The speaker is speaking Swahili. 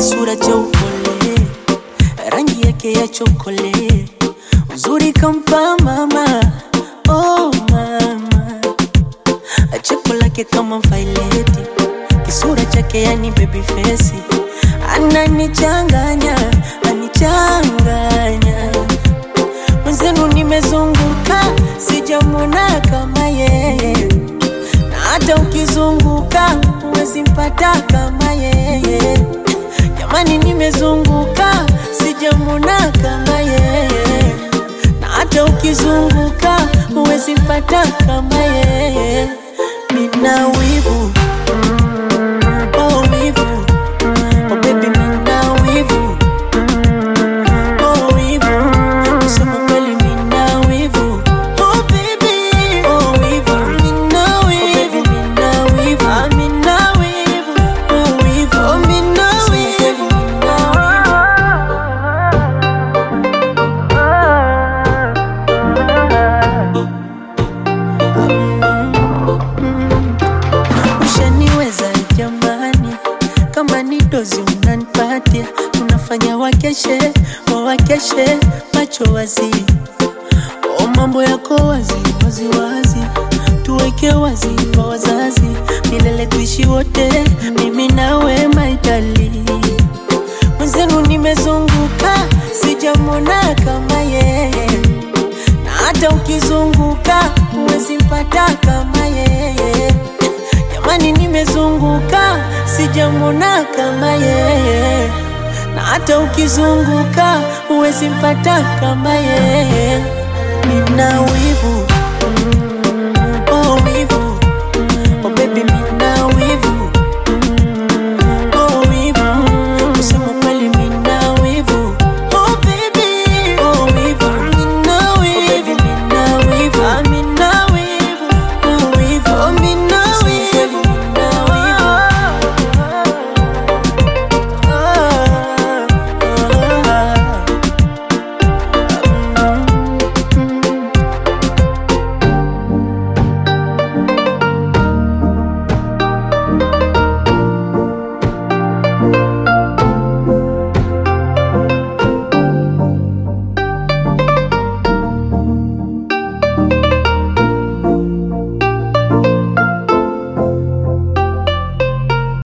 kisura cha upole, rangi yake ya chokole, uzuri kampa mama, oh mama, cheko lake kama vaileti, kisura chake yani baby face, ananichanganya, anichanganya mwenzenu, nimezunguka sijamwona kama yeye na hata ukizunguka huwezi mpata kama yeye. Jamani, nimezunguka sijamwona kama yeye, na hata ukizunguka huwezi mpata kama yeye. Nina wivu oh, wivu oh, baby, nina wivu oh, wivu kusema kweli, nina wivu oh, baby oh, wivu nina wivu nina wivu ah, nina wivu oh, wivu oh, nina wivu Ushaniweza jamani, kama ni dozi unanipatia, unafanya wakeshe wawakeshe macho wazi, o mambo yako wazi wazi wazi, tuweke wazi kwa wazazi, milele tuishi wote, mimi nawe maitali mwenzenu, nimezunguka sijamwona kama yeye na hata ukizunguka huwezi mpata kama yeye. Jamani, nimezunguka sijamwona kama yeye, na hata ukizunguka huwezi mpata kama yeye. Nina wivu